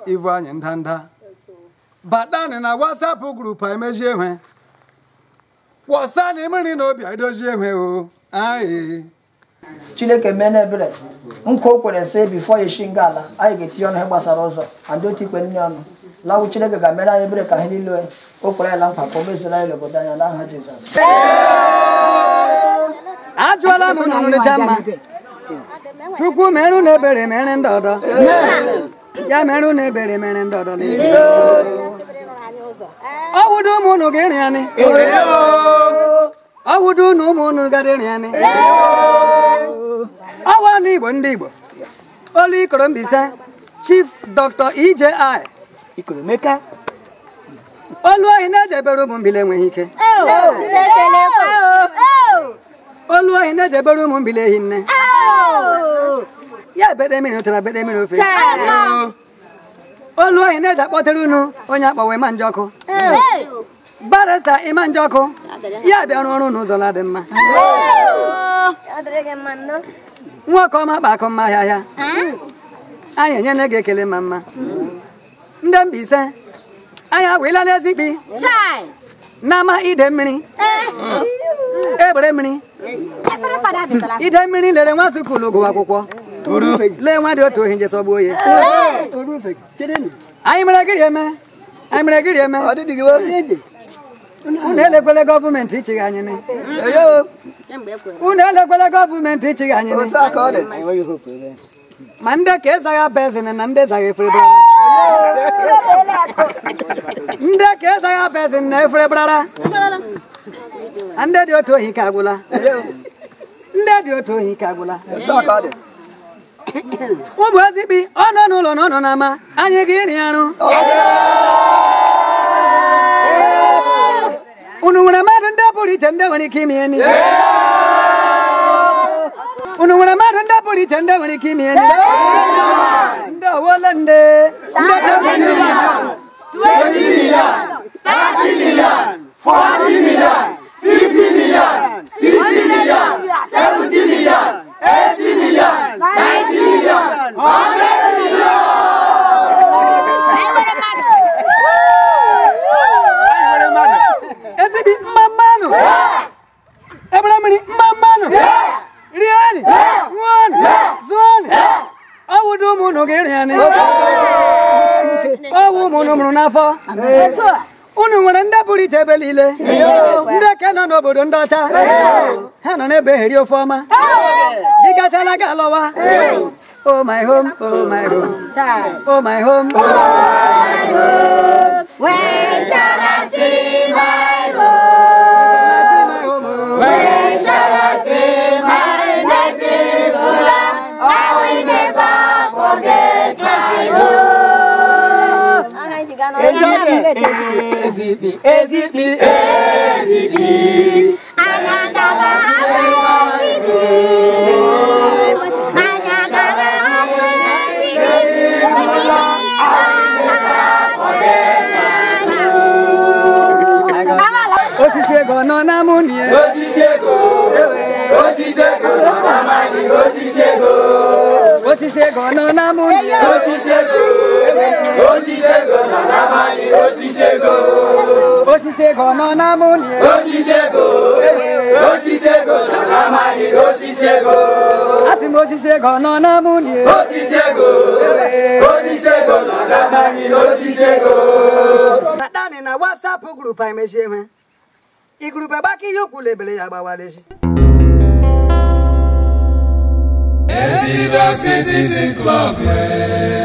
ivu anyị ndanda badanị na wasapụ grupu anyị mejie ihe wọsani mmiri na obi edozie ihe o anyị chineke mee n'ebere nkwa o kwere sị bifo ya eshi nga ala anyị ga-etinye ọnụ ihe gbasara ụzọ na ndị otu ikpe nne ọnụ lawụ chineke ga-emere anyị ebere ka anyị niile o kwere anyị na nkwa ka o mezuola anyị n'obodo anya n'aha jizọs ajụọla m unu nrịcha mma chukwu merụ na ebere mere ndị ọdọ ya merụ na ebere mere ndị ọdọ n'ezi ọ wụdo ụmụ unu ga-eri anyị ọ wụdo unu ụmụ unu gara eri anyị ọwa ndị igbo ndị igbo olu ikoro mbise chief dr eji ikoromeka olu ohi na-ejebere ụmụ mbili enweghị ike olu ohi na-ejebere ụmụ mbili ehi nne ya bede mmiri ụtara bede mmiri ofe olu ohi na-eji akpọtere unu onye akpọwe ma njọkụ barista ịma njọkụ ya bịara ọrụ n'ụzọ na-adị mma nwoke ọma kpa akụ mma ahịa ahịa anyị enyela gị ekele ma mma ndị Mbaise anyị awela n'ezikpi n'ama ide mmiri egbere mmiri ide mmiri lere nwa sukulu gụwa akwụkwọ lee nwa dị otu ohi nje sọgbuo ya anyị mere gịrị eme anyị mere gịrị eme unu elekwele gọọmenti ịchịghị anyị ni unu elekwele gọọmenti ịchịghị anyị ni ma ndị ka ịzaghị bezin na ndị zaghị efere brara ndị ka ịzaghị bezin na efere brara na ndị dị otu ohi ka agwụla ndị dị otu ohi ka agwụla ụmụ ezikpi ọ nọ n'ụlọ na ọ nọ n'ama anyị ga iri arụ unu nwere mmadụ ndị pụrụ iche ndị nwere ike ime ihe niile unu nwere mmadụ ndị pụrụ iche ndị nwere ike ime ihe niile ndị owole ndị ndị tebụl ndị ezigbo mma mmanụ ebere mmiri mma mmanụ rieni ṅụọnụ zụọnụ ọwụdụ ụmụ unu ga-eri anyị ọwụ ụmụ unu mụrụ n'afọ unu nwere ndị pụrụ iche ebe niile ndị ke nọ n'obodo ndị ọcha ha nọ n'ebe eri ofe ọma gị gachala gị alọwa Oh my home, oh my home, oh my home, oh Where shall I see my my home, oh. Where shall I see my native land? I will never forget my home. Ezikpi, ezikpi, Anya gaga hapụ ezigbo. Anya gaga hapụ ezigbo. osisi ego nọ na mụ nie osisi ego nọ na mụ nie osisi ego nọ na mụ nie asị m osisi ego nọ na mụ nie Adani na WhatsApp grupu anyị mechie nwe igrupe gbaka ihe ukwu lebere ya gbawalezi Ezigbo Citizen Club.